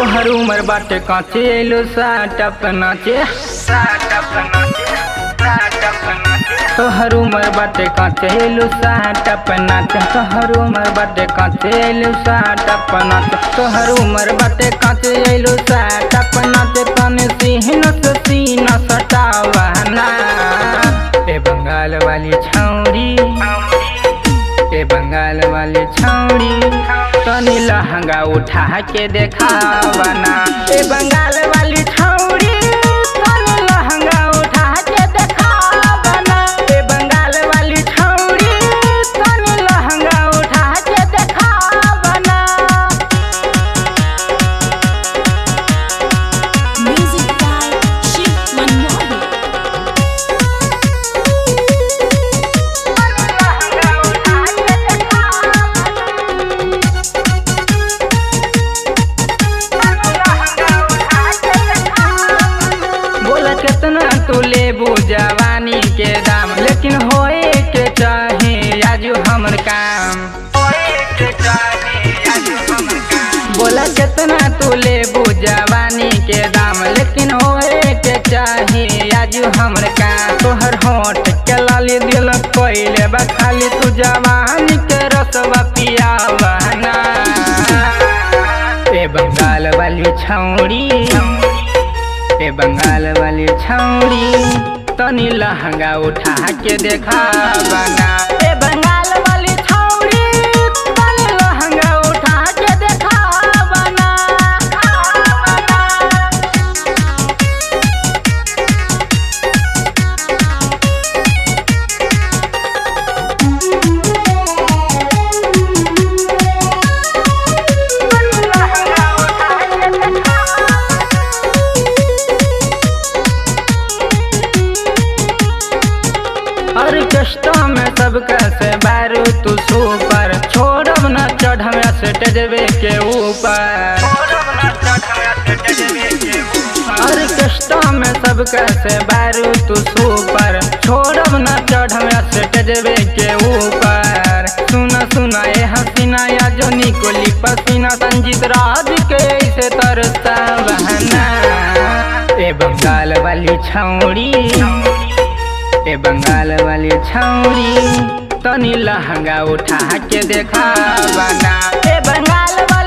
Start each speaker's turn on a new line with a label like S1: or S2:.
S1: तोहर उमर बाटे काचे एलो साटप नाचे साटप नाचे साटप नाचे तोहर उमर बाटे काचे एलो साटप नाचे तोहर उमर बाटे काचे एलो साटप नाचे तोहर उमर बाटे काचे एलो साटप नाचे तने सीन से सीन सटावना ए बंगाल वाली छौरी ए बंगाल वाली छौरी तनी लहंगा उठा के देखावना ए बंगाल वाली छौरी तनी लहंगा उठा के देखावना ए बंगाल वाली छौरी तनी लहंगा उठा के देखावना
S2: Music by Shiv Manmohan.
S1: बोला कितना तू लेबू जवानी के दाम लेकिन होए के चाहे आजू हमर काम बोला कितना तू लेबू जवानी के दाम लेकिन होए के चाहे आजू हमर काम तोहर होठ के लाली दिल कोइले बा खाली तू जवानी के रसवा पियावना ए बंगाल वाली छौड़ी ए बंगाल वाली छौड़ी तनी लहंगा उठा के देखा बना ए बंगाल वाली छौड़ी तनी लहंगा उठा के देखा बना ऑर्केस्ट्रा में सब कैसे बारू तू सुपर छोड़ब न चढ़ब स्टेजवे के ऊपर ऑर्केस्ट्रा में सब कैसे बारू तू सुपर छोड़ब न चढ़ब स्टेजवे के ऊपर सुन सुन ए हसीना या जो निकोली पसीना संजीत राज के ऐसे तरसा बहना ए बंगाल वाली छौड़ी ए बंगाल वाली छौरी तनी लहंगा उठा के देखा बना ए बंगाल वाली